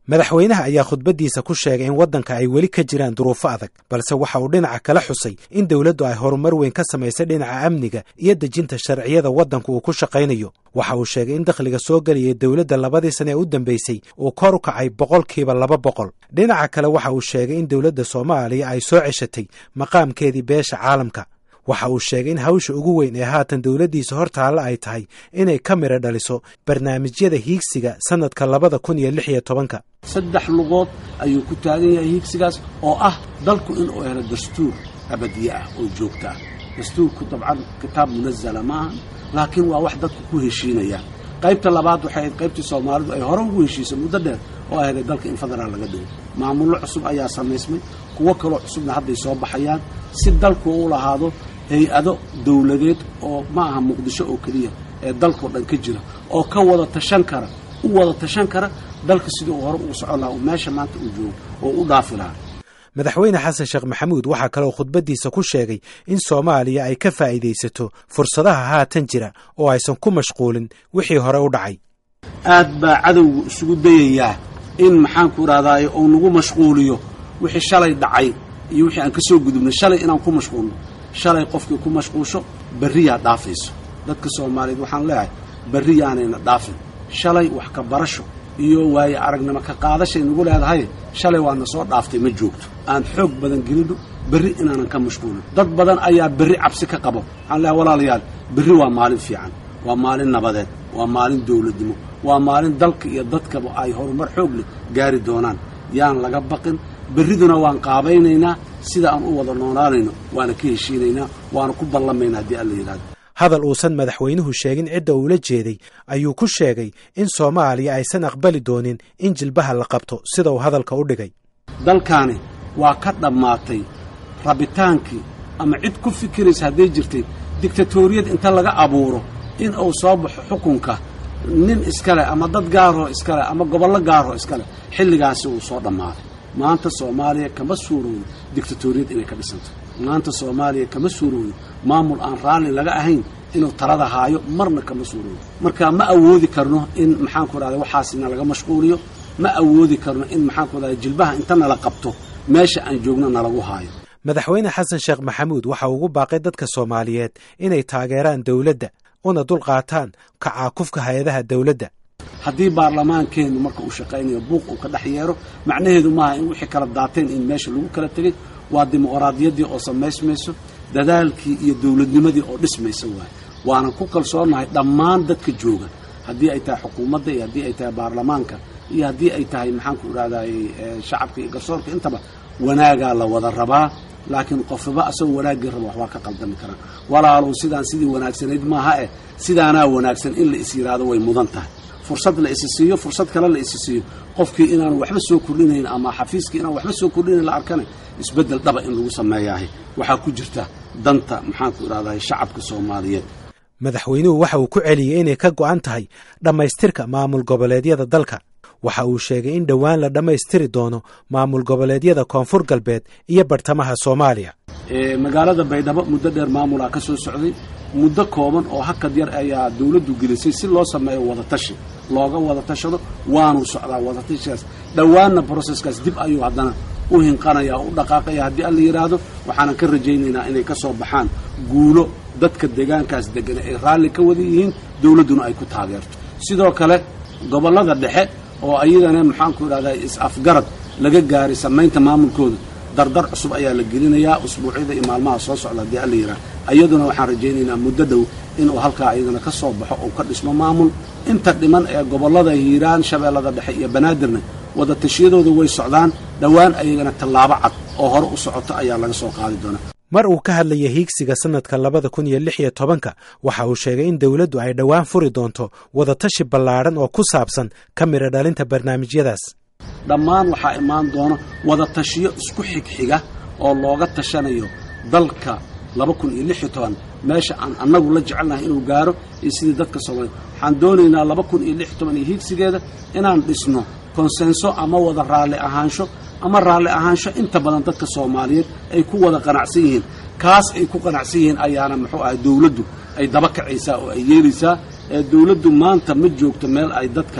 madaxweynaha ayaa khudbaddiisa ku sheegay in waddanka ay weli ka jiraan duruufo adag balse waxa uu dhinaca kala xusay in dowladdu ay horumar weyn ka samaysay dhinaca amniga iyo dejinta sharciyada waddanku uu ku shaqaynayo waxa uu sheegay in dakhliga soo gelaya dowladda labadii sane ee u dambeysay uu kor u kacay boqolkiiba laba boqol dhinaca kale waxa uu sheegay in dowladda soomaaliya ay soo ceshatay maqaamkeedii beesha caalamka waxa uu sheegay in hawsha ugu weyn ee haatan dowladdiisa hor taalla ay tahay inay ka midho dhaliso barnaamijyada hiigsiga sannadka labada kun iyo lix iyo tobanka saddex lugood ayuu ku taagan yahay hiigsigaas oo ah dalku inuu helo dastuur abadiye ah oo joogto ah dastuurku dabcan kitaab munazala maaha laakiin waa wax dadku ku heshiinayaan qaybta labaad waxay ahayd qaybtii soomaalidu ay hore ugu heshiisay muddo dheer oo ahayd dalka in federaal laga dhigo maamullo cusub ayaa samaysmay kuwo kaloo cusubna hadday soo baxayaan si dalku u lahaado hay-ado dawladeed oo ma aha muqdisho oo keliya ee dalkao dhan ka jira oo ka wada tashan kara u wada tashan kara dalka sidii uu hore ugu socon lahaa meesha maanta uu joogo oo u dhaafi lahaa madaxweyne xasan sheekh maxamuud waxaa kaloo khudbaddiisa ku sheegay in soomaaliya ay ka faa'iidaysato fursadaha haatan jira oo aysan ku mashquulin wixii hore u dhacay aad baa cadowgu isugu dayayaa in maxaanku idhahdaaye uu nagu mashquuliyo wixii shalay dhacay iyo wixii aan ka soo gudubnay shalay inaan ku mashquulno shalay qofkii ku mashquulsho berriyaa dhaafayso dadka soomaaliyeed waxaan leeyahay berri yaanayna dhaafin shalay wax ka barasho iyo waaye aragnimo ka qaadashay nagu leedahay shalay waana soo dhaaftay ma joogto aan xoog badan gelino berri inaanan ka mashquulin dad badan ayaa berri cabsi ka qabo waxaan leeyahay walaalayaal berri waa maalin fiican waa maalin nabadeed waa maalin dawladnimo waa maalin dalka iyo dadkaba ay horumar xoog leh gaari doonaan yaan laga baqin berriduna waan qaabaynaynaa sida aan u wada noonaanayno waana ka heshiinaynaa waana ku ballamaynaa haddii alla yidhahdo hadal uusan madaxweynuhu sheegin cidda uula jeeday ayuu ku sheegay in soomaaliya aysan aqbali doonin in jilbaha la qabto sida uu hadalka u dhigay dalkaani waa ka dhammaatay rabitaankii ama cid ku fikiraysa hadday jirtay digtatoriyad inta laga abuuro in uu soo baxo xukunka nin iskale ama dad gaaroo iskale ama gobollo gaaroo iskale xilligaasi uu soo dhammaaday maanta soomaaliya kama suuroodo digtatoriyad inay ka dhisanto maanta soomaaliya kama suuroodo maamul aan raalli laga ahayn inuu talada haayo marna kama suuroodo marka ma awoodi karno in maxaanku idhahda waxaasina laga mashquuliyo ma awoodi karno in maxaanku idhahda jilbaha inta nala qabto meesha aan joogno nalagu haayo madaxweyne xasan sheekh maxamuud waxa ugu baaqay dadka soomaaliyeed inay taageeraan dowladda una dulqaataan kacaakufka hay-adaha dowladda haddii baarlamaankeennu marka uu shaqaynayo buuq uu ka dhex yeero macnaheedu maaha in wixii kala daateen in meesha lagu kala tegey waa dimuqraadiyaddii oo samaysmayso dadaalkii iyo dawladnimadii oo dhismaysa waaye waanan ku kalsoonahay dhammaan dadka jooga haddii ay tahay xukuumadda iyo haddii ay tahay baarlamaanka iyo haddii ay tahay maxaanku idhahdaye shacabka iyo garsoorka intaba wanaagaa la wada rabaa laakiin qofaba asagoo wanaaggii raba wax waa ka qaldami karaan walaalow sidaan sidii wanaagsanayd maaha eh sidaanaa wanaagsan in la is yidhaahdo way mudan tahay fursad la isi siiyo fursad kale la isi siiyo qofkii inaan waxba soo kordhinayn ama xafiiskii inaan waxba soo kordhinayn la arkana isbeddel dhaba in lagu sameeyaahay waxaa ku jirta danta maxaanku idhahdahay shacabka soomaaliyeed madaxweynuhu waxa uu ku celiyey inay ka go'an tahay dhammaystirka maamul goboleedyada dalka waxa uu sheegay in dhowaan la dhammaystiri doono maamul goboleedyada koonfur galbeed iyo bartamaha soomaaliya magaalada baydhabo muddo dheer maamulaa ka soo socday muddo kooban oo hakad yar ayaa dawladdu gelisay si loo sameeyo wadatashi looga wada tashado waanu socdaa wadatashigaas dhowaanna broseskaas dib ayuu haddana u hinqanaya oo u dhaqaaqaya haddii alla yidhaahdo waxaanan ka rajaynaynaa inay ka soo baxaan guulo dadka deegaankaas deggan ay raalli ka wada yihiin dawladduna ay ku taageerto sidoo kale gobollada dhexe oo ayadana maxaanku idhahdaa is-afgarad laga gaaray samaynta maamulkooda dardar cusub ayaa la gelinayaa usbuucyada iyo maalmaha soo socda haddii alla yidhaha iyaduna waxaan rajaynaynaa muddo dhow inuu halkaa ayadana ka soo baxo oo ka dhismo maamul inta dhiman ee gobollada hiiraan shabeellada dhexe iyo banaadirna wada tashiyadooda way socdaan dhowaan ayagana tallaabo cad oo hore u socoto ayaa laga soo qaadi doonaa mar uu ka hadlaya hiigsiga sannadka labada kun iyo lix iyo tobanka waxa uu sheegay in dowladdu ay dhowaan furi doonto wadatashi ballaadhan oo ku saabsan ka midho dhalinta barnaamijyadaas dhammaan waxaa imaan doona wada tashiyo isku xigxiga oo looga tashanayo dalka laba kun iyo lix iyo toban meesha aan annagu la jecelnahay inuu gaaro iyo sidii dadka soomaaliya waxaan doonaynaa laba kun iyo lix iyo toban iyo hiigsigeeda inaan dhisno konsenso ama wada raalli ahaansho ama raalli ahaansho inta badan dadka soomaaliyeed ay ku wada qanacsan yihiin kaas ay ku qanacsan yihiin ayaana muxuu ahay dawladdu ay daba kacaysaa oo ay yeelaysaa ee dawladdu maanta ma joogto meel ay dadka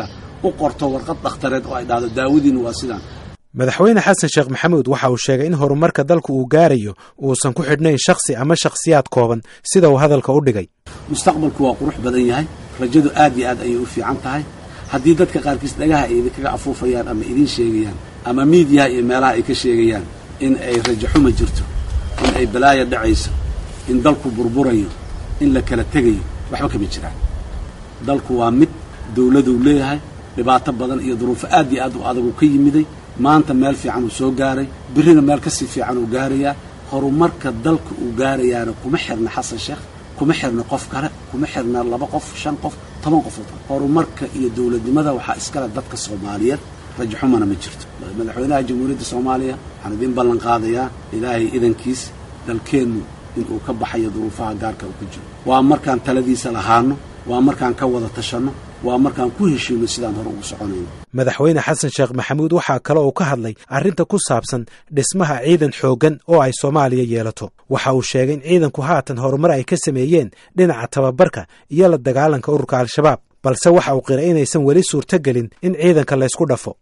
u qorto warqad dhakhtareed oo ay dhahdo daawadiina waa sidaan madaxweyne xasan sheekh maxamuud waxa uu sheegay in horumarka dalku uu gaarayo uusan ku xidhnayn shakhsi ama shakhsiyaad kooban sida uu hadalka u dhigay mustaqbalku waa qurux badan yahay rajadu aad iyo aad ayay u fiican tahay haddii dadka qaarkiis dhagaha ay idinkaga afuufayaan ama idiin sheegayaan ama miidiyaha iyo meelaha ay ka sheegayaan in ay rajaxuma jirto in ay balaaya dhacayso in dalku burburayo in la kala tegayo waxba kama jiraan dalku waa mid dawladuu leeyahay dhibaato badan iyo duruufo aad iyo aad u adagu ka yimiday maanta meel fiican uu soo gaaray birrina meel ka sii fiican uu gaarayaa horumarka dalka uu gaarayaana kuma xirna xasan sheekh kuma xirna qof kale kuma xirna laba qof shan qof toban qofood horumarka iyo dawladnimada waxaa iskale dadka soomaaliyeed rajaxumana ma jirto madaxweynaha jamhuuriyadda soomaaliya waxaan idiin ballan qaadayaa ilaahay idankiis dalkeennu inuu ka baxayo duruufaha gaarka uu ku jiro waa markaan taladiisa lahaano waa markaan ka wada tashanno waa markaan ku heshiino sidaan hore ugu soconayno madaxweyne xasan sheekh maxamuud waxaa kale uu ka hadlay arrinta ku saabsan dhismaha ciidan xooggan oo ay soomaaliya yeelato waxa uu sheegay in ciidanku haatan horumar ay ka sameeyeen dhinaca tababarka iyo la dagaalanka ururka al-shabaab balse waxa uu qiray inaysan weli suurtogelin in ciidanka laysku dhafo